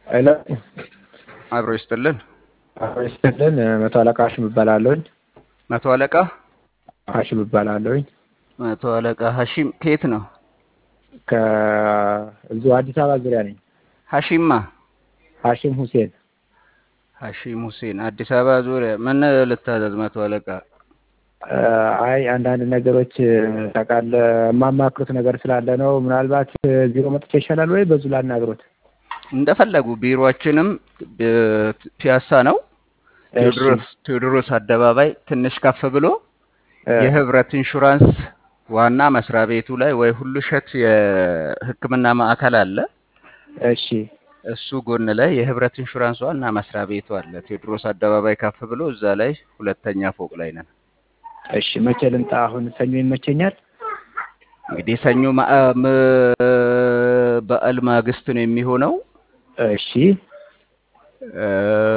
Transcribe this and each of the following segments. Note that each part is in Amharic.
ሄሎ አብሮ ይስጥልን። አብሮ ይስጥልን። መቶ አለቃ ሀሽም እባላለሁኝ። መቶ አለቃ ሀሽም እባላለሁኝ። መቶ አለቃ ሀሺም ከየት ነው? ከእዚሁ አዲስ አበባ ዙሪያ ነኝ። ሀሺማ ሀሽም ሁሴን ሀሺም ሁሴን አዲስ አበባ ዙሪያ ምን ልታዘዝ? መቶ አለቃ እ፣ አይ አንዳንድ ነገሮች ታውቃለህ፣ የማማክሩት ነገር ስላለ ነው። ምናልባት ቢሮ መጥቼ ይሻላል ወይ በዙ ላናግሮት? እንደፈለጉ። ቢሮአችንም እ፣ ፒያሳ ነው። እሺ ቴዎድሮስ ቴዎድሮስ አደባባይ ትንሽ ከፍ ብሎ እ፣ የህብረት ኢንሹራንስ ዋና መስሪያ ቤቱ ላይ ወይ ሁሉ ሸት የሕክምና ማዕከል አለ። እሺ እሱ ጎን ላይ የህብረት ኢንሹራንስ ዋና መስሪያ ቤቱ አለ። ቴዎድሮስ አደባባይ ከፍ ብሎ እዛ ላይ ሁለተኛ ፎቅ ላይ ነን። እሺ። መቼ ልምጣ? አሁን ሰኞ ይመቸኛል። እንግዲህ ሰኞ ማ- አ- ም- በዓል ማግስት ነው የሚሆነው። እሺ እ፣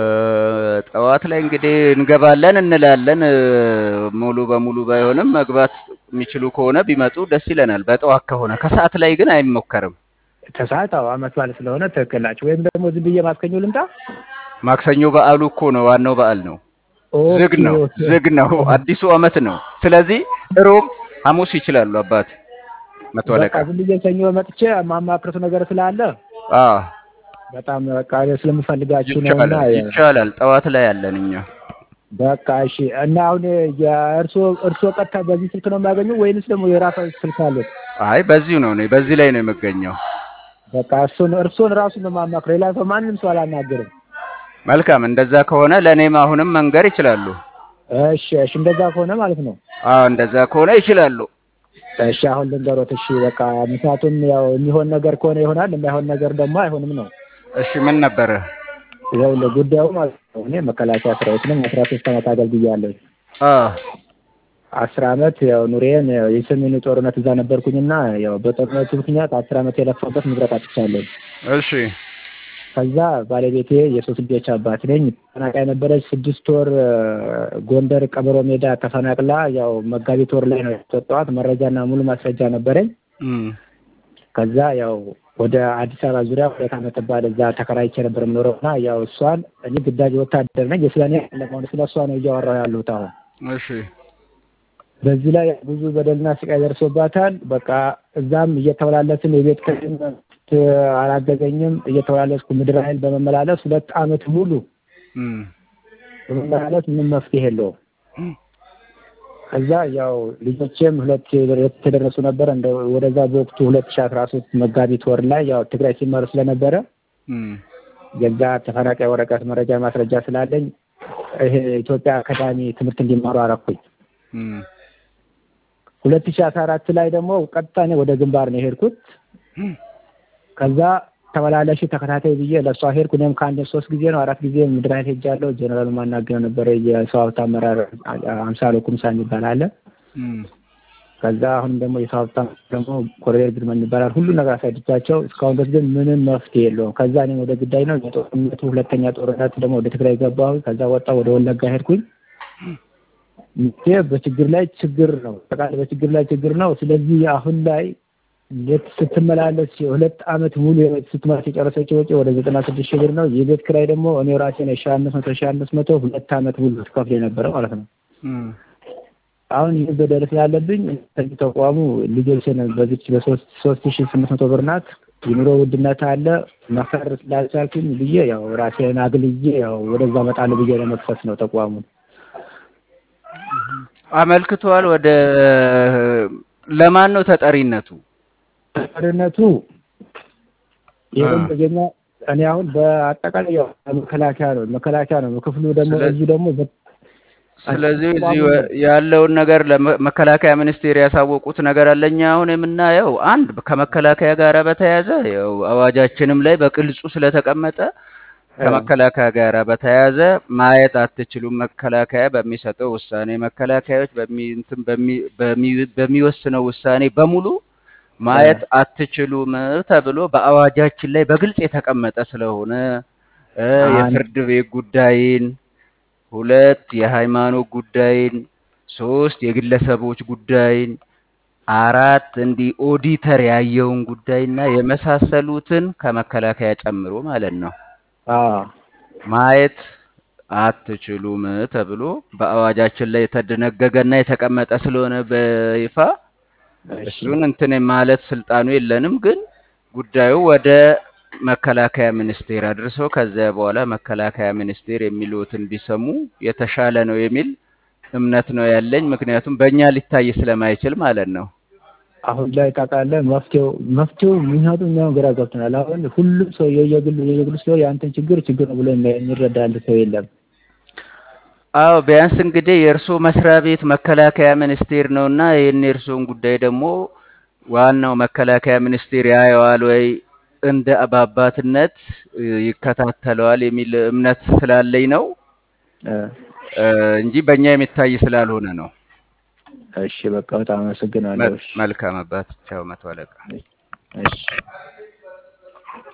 ጠዋት ላይ እንግዲህ እንገባለን እንላለን። እ፣ ሙሉ በሙሉ ባይሆንም መግባት የሚችሉ ከሆነ ቢመጡ ደስ ይለናል። በጠዋት ከሆነ ከሰዓት ላይ ግን አይሞከርም። ከሰዓት አዎ፣ አመት በዓል ስለሆነ ትክክል ናቸው። ወይም ደግሞ ዝም ብዬ ማክሰኞ ልምጣ? ማክሰኞ በዓሉ እኮ ነው፣ ዋናው በዓል ነው። ዝግ ኦኬ ነው፣ ኦኬ ዝግ ነው። አዲሱ ዓመት ነው። ስለዚህ ሮብ፣ ሐሙስ ይችላሉ አባት መቶ በቃ አለቃ። ዝም ብዬ ሰኞ መጥቼ የማማክሩት ነገር ስላለ አዎ በጣም በቃ ስለምፈልጋችሁ ነው እና ይቻላል፣ ይቻላል። ጠዋት ላይ ያለን እኛ በቃ እሺ። እና አሁን የእርስዎ እርስዎ ቀጥታ በዚህ ስልክ ነው የሚያገኙ ወይንስ ደግሞ የራሳ ስልክ አሉት? አይ በዚሁ ነው እኔ በዚህ ላይ ነው የምገኘው። በቃ እሱን እርስዎን ራሱን ነው የማማክረው። ሌላ ሰው ማንም ሰው አላናገርም። መልካም፣ እንደዛ ከሆነ ለእኔም አሁንም መንገር ይችላሉ። እሺ እሺ፣ እንደዛ ከሆነ ማለት ነው። አዎ እንደዛ ከሆነ ይችላሉ። እሺ አሁን ልንገሮት። እሺ በቃ ምክንያቱም ያው የሚሆን ነገር ከሆነ ይሆናል፣ የማይሆን ነገር ደግሞ አይሆንም ነው። እሺ ምን ነበረ? ይኸውልህ ጉዳዩ ማለት ነው እኔ መከላከያ ሰራዊት ነኝ። አስራ ሶስት ዓመት አገልግያለሁ። አዎ አስር ዓመት ያው ኑሬን ያው የሰሜኑ ጦርነት እዛ ነበርኩኝና ያው በጦርነቱ ምክንያት አስር ዓመት የለፋበት ንብረት አጥቻለሁ። እሺ ከዛ ባለቤቴ የሶስት ልጆች አባት ነኝ። ተፈናቃይ ነበረች። ስድስት ወር እ፣ ጎንደር ቀበሮ ሜዳ ተፈናቅላ ያው መጋቢት ወር ላይ ነው የተወጣኋት። መረጃና ሙሉ ማስረጃ ነበረኝ። እም፣ ከዛ ያው ወደ አዲስ አበባ ዙሪያ ሁለት ዓመት ባል እዛ ተከራይቼ ነበር የምኖረው እና ያው እሷን እኔ ግዳጅ ወታደር ነኝ። የስለኔ ለመሆኑ ስለ እሷ ነው እያወራሁ ያለሁት አሁን። እሺ በዚህ ላይ ብዙ በደልና ስቃይ ደርሶባታል። በቃ እዛም እየተመላለስን የቤት ክራይም አላገዘኝም። እየተመላለስኩ ምድር ኃይል በመመላለስ ሁለት ዓመት ሙሉ እም፣ በመመላለስ ምንም መፍትሄ የለውም። እም፣ ከዛ ያው ልጆቼም ሁለት የተደረሱ ነበረ እንደ ወደዛ በወቅቱ ሁለት ሺ አስራ ሶስት መጋቢት ወር ላይ ያው ትግራይ ሲመሩ ስለነበረ እም፣ የዛ ተፈናቃይ ወረቀት መረጃ ማስረጃ ስላለኝ ይሄ ኢትዮጵያ አካዳሚ ትምህርት እንዲማሩ አረኩኝ። እም፣ ሁለት ሺ አስራ አራት ላይ ደግሞ ቀጥታ እኔ ወደ ግንባር ነው የሄድኩት። እም፣ ከዛ ተመላለሽ ተከታታይ ብዬ ለእሷ ሄድኩ። እኔም ከአንድ ሶስት ጊዜ ነው አራት ጊዜ ምድር ኃይል ሄጃለሁ። ጀነራል ማናገር ነበረ የሰው ሀብት አመራር አምሳሎ ኩምሳ የሚባል አለ። እም፣ ከዛ አሁንም ደግሞ የሰው ሀብት አመራር ደግሞ ኮሎኔል ግርመን ይባላል። ሁሉ ነገር አሳድቻቸው እስካሁን ድረስ ግን ምንም መፍትሄ የለውም። ከዛ እኔም ወደ ግዳይ ነው የጦርነቱ ሁለተኛ ጦርነት ደግሞ ወደ ትግራይ ገባሁ። ከዛ ወጣ ወደ ወለጋ ሄድኩኝ። ይሄ በችግር ላይ ችግር ነው። ጠቃላይ በችግር ላይ ችግር ነው። ስለዚህ አሁን ላይ ሌት ስትመላለስ ሁለት ዓመት ሙሉ ስትመላለስ የጨረሰችው ወጪ ወደ ዘጠና ስድስት ሺህ ብር ነው። የቤት ኪራይ ደግሞ እኔ ራሴ ነው ሺህ አምስት መቶ ሺህ አምስት መቶ ሁለት ዓመት ሙሉ ትከፍል የነበረ ማለት ነው። እም፣ አሁን ይህ በደል ስላለብኝ ከዚህ ተቋሙ ልጆችን በዚች በሶስት ሶስት ሺህ ስምንት መቶ ብር ናት። የኑሮ ውድነት አለ መፈር ስላልቻልኩኝ ብዬ ያው ራሴን አግልዬ ያው ወደዛ እመጣለሁ ብዬ ለመክሰስ ነው ተቋሙን አመልክቷል። ወደ ለማን ነው ተጠሪነቱ? ተጠሪነቱ አ፣ ይህም የኛ እኔ አሁን በአጠቃላይ ያው መከላከያ ነው መከላከያ ነው ክፍሉ ደግሞ ስለ እዚህ ደግሞ በ- ስለዚህ እዚህ ተቋሙ ወ- ነው ያለውን ነገር ለመከላከያ ሚኒስቴር ያሳወቁት ነገር አለኛ አሁን የምናየው አንድ ከመከላከያ ጋር በተያያዘ ያው አዋጃችንም ላይ በግልጹ ስለተቀመጠ እ፣ ከመከላከያ ጋር በተያያዘ ማየት አትችሉም። መከላከያ በሚሰጠው ውሳኔ መከላከያዎች በሚ እንትን በሚ- በሚ- በሚወስነው ውሳኔ በሙሉ እ፣ ማየት አትችሉም ተብሎ በአዋጃችን ላይ በግልጽ የተቀመጠ ስለሆነ እ፣ አንድ የፍርድ ቤት ጉዳይን ሁለት የሃይማኖት ጉዳይን፣ ሶስት የግለሰቦች ጉዳይን፣ አራት እንዲህ ኦዲተር ያየውን ጉዳይና የመሳሰሉትን ከመከላከያ ጨምሮ ማለት ነው አዎ ማየት አትችሉም ተብሎ በአዋጃችን ላይ የተደነገገና የተቀመጠ ስለሆነ በይፋ እሺ እሱን እንትን ማለት ስልጣኑ የለንም። ግን ጉዳዩ ወደ መከላከያ ሚኒስቴር አድርሰው ከዚያ በኋላ መከላከያ ሚኒስቴር የሚሉትን ቢሰሙ የተሻለ ነው የሚል እምነት ነው ያለኝ። ምክንያቱም በእኛ ሊታይ ስለማይችል ማለት ነው። አሁን ላይ ታውቃለህ መፍትሄው መፍትሄው ምክንያቱም እኛውን ግራ ገብቶናል። አሁን ሁሉም ሰው የየግሉ የየግሉ ሰው የአንተን ችግር ችግር ነው ብሎ የሚረዳል ሰው የለም። አዎ ቢያንስ እንግዲህ የእርስዎ መስሪያ ቤት መከላከያ ሚኒስቴር ነውና ይህን የእርስዎን ጉዳይ ደግሞ ዋናው መከላከያ ሚኒስቴር ያየዋል ወይ እንደ በአባትነት እ፣ ይከታተለዋል የሚል እምነት ስላለኝ ነው እ፣ እ፣ እንጂ በእኛ የሚታይ ስላልሆነ ነው። እሺ በቃ በጣም አመሰግናለሁ። መ- እሺ መልካም አባት። ቻው መቶ አለቃ። እሺ